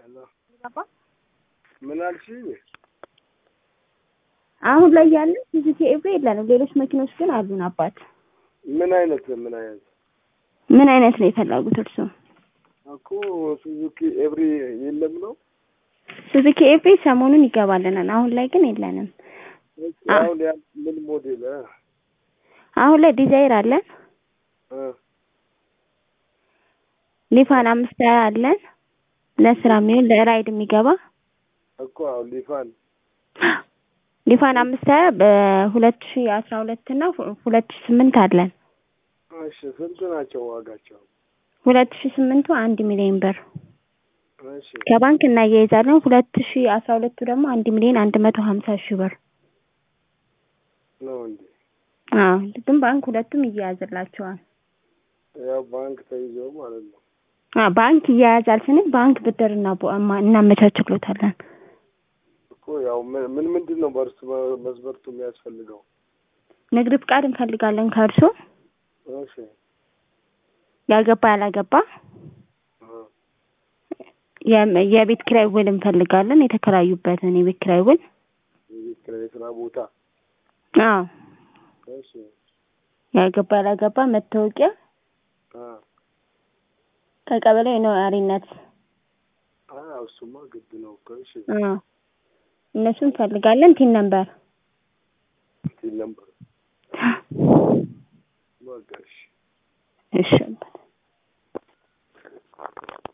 ሄሎ ምን አልሽኝ? አሁን ላይ ያለን ሱዙኪ ኤቭሪ የለንም። ሌሎች መኪኖች ግን አሉን። አባት ምን አይነት ምን አይነት ምን አይነት ነው የፈለጉት እርሶ? እኮ ሱዙኪ ኤቭሪ የለም ነው? ሱዙኪ ኤቭሪ ሰሞኑን ይገባልናል። አሁን ላይ ግን የለንም። አሁን ያ ምን ሞዴል እ? አሁን ላይ ዲዛይር አለን፣ እ ሊፋን አምስት ሃያ አለን። ለስራ የሚሆን ለራይድ የሚገባ እኮ አሁን ሊፋን ሊፋን አምስት ሃያ በሁለት ሺ አስራ ሁለት እና ሁለት ሺ ስምንት አለን። እሺ ስንት ናቸው ዋጋቸው? ሁለት ሺ ስምንቱ አንድ ሚሊዮን ብር እሺ ከባንክ እናያይዛለን። ሁለት ሺ አስራ ሁለቱ ደግሞ አንድ ሚሊዮን አንድ መቶ ሀምሳ ሺህ ብር ነው እንዴ? አዎ ግን ባንክ ሁለቱም ይያያዝላቸዋል። ያው ባንክ ተይዞ ማለት ነው። አዎ ባንክ ይያያዛል ስንል ባንክ ብድር እና እናመቻችሎታለን። እኮ ያው ምን ምን ምንድን ነው በእርሱ መስበርቱ የሚያስፈልገው? ንግድ ፍቃድ እንፈልጋለን ከእርሶ እሺ ያልገባ ያላገባ እ የም- የቤት ኪራይ ውል እንፈልጋለን። የተከራዩበትን የቤት ኪራይ ውል የቤት ኪራይ የስራ ቦታ አዎ እሺ ያልገባ ያላገባ መታወቂያ አ ከቀበሌ ነዋሪነት አ እሱማ ግድ ነው እኮ እሺ አዎ እነሱ እንፈልጋለን። ቲን ነምበር ሲል ነበር በቃ እሺ እሺ